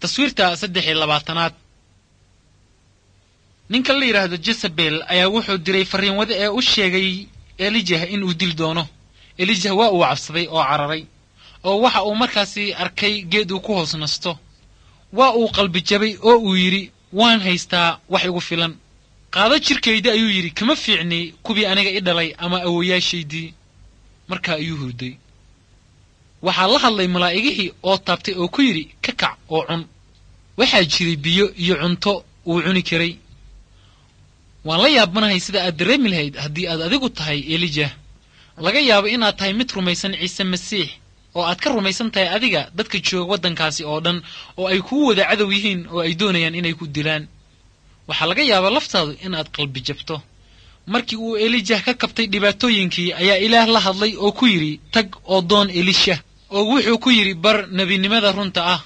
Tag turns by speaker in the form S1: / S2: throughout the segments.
S1: taswiirta saddex iyo labaatanaad ninka la yidhaahdo jezabel ayaa wuxuu diray farriinwade ee u sheegay elijah in uu dil doono elijah waa uu cabsaday oo cararay oo waxa uu markaasi arkay geed uu ku hoos nasto waa uu qalbi jabay oo uu yidhi waan haystaa wax igu filan qaado jirkayda ayuu yidhi kama fiicnay kuwii aniga i dhalay ama awoyaashaydii markaa ayuu hurday waxaa la hadlay malaa'igihii oo taabtay oo ku yidhi ka kac oo cun waxaa jiray biyo iyo cunto uu cuni karay waan la yaabanahay sida aad dareemi lahayd haddii aad adigu tahay elijah laga yaabo inaad tahay mid rumaysan ciise masiix oo aad ka rumaysan tahay adiga dadka jooga waddankaasi oo dhan oo ay kuu wada cadow yihiin oo ay doonayaan inay ku dilaan waxaa laga yaabaa laftaadu inaad qalbi jabto markii uu elijah ka kabtay dhibaatooyinkii ayaa ilaah la hadlay oo ku yidhi tag oo doon elisha oo wuxuu ku yidhi bar nebinimada runta ah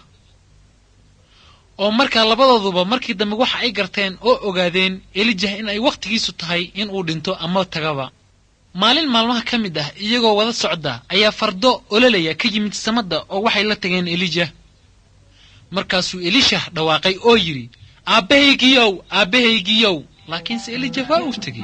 S1: oo markaa labadooduba markii dambe waxa ay garteen oo ogaadeen elijah in ay wakhtigiisu tahay in uu dhinto ama tagaba maalin maalmaha ka mid ah iyagoo wada socda ayaa fardo ololaya ka yimid samadda oo waxay la tageen elijah markaasuu elishah dhawaaqay oo yidhi aabbahaygiyow aabbahaygiyow laakiinse elijah waa uu tegey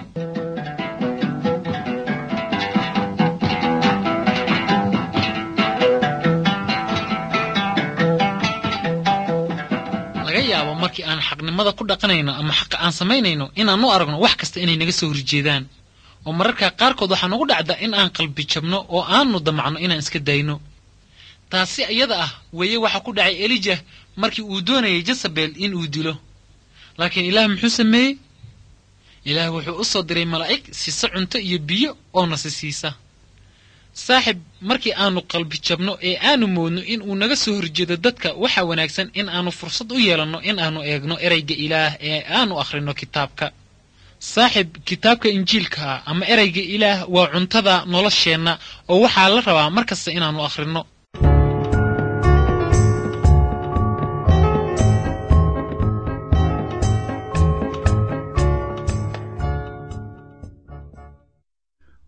S1: laga yaabo markii aan xaqnimada ku dhaqanayno ama xaqa aan samaynayno inaan u aragno wax kasta inay naga soo horjeedaan oo mararka qaarkood waxaa nagu dhacdaa in aan qalbi jabno oo aanu damacno inaan iska dayno taasi iyada ah weeye waxaa ku dhacay elijah markii uu doonayay jezabel in uu dilo laakiin ilaah muxuu sameeyey ilaah wuxuu u soo diray malaa'ig siisa cunto iyo biyo oo nasi siisa saaxib markii aanu qalbi jabno ee aanu moodno in uu naga soo horjeedo dadka waxaa wanaagsan in aanu fursad u yeelanno in aanu eegno ereyga ilaah ee aanu akhrino kitaabka saaxib kitaabka injiilkaa ama ereyga ilaah waa cuntada nolosheenna oo waxaa la rabaa mar kasta inaannu akhrino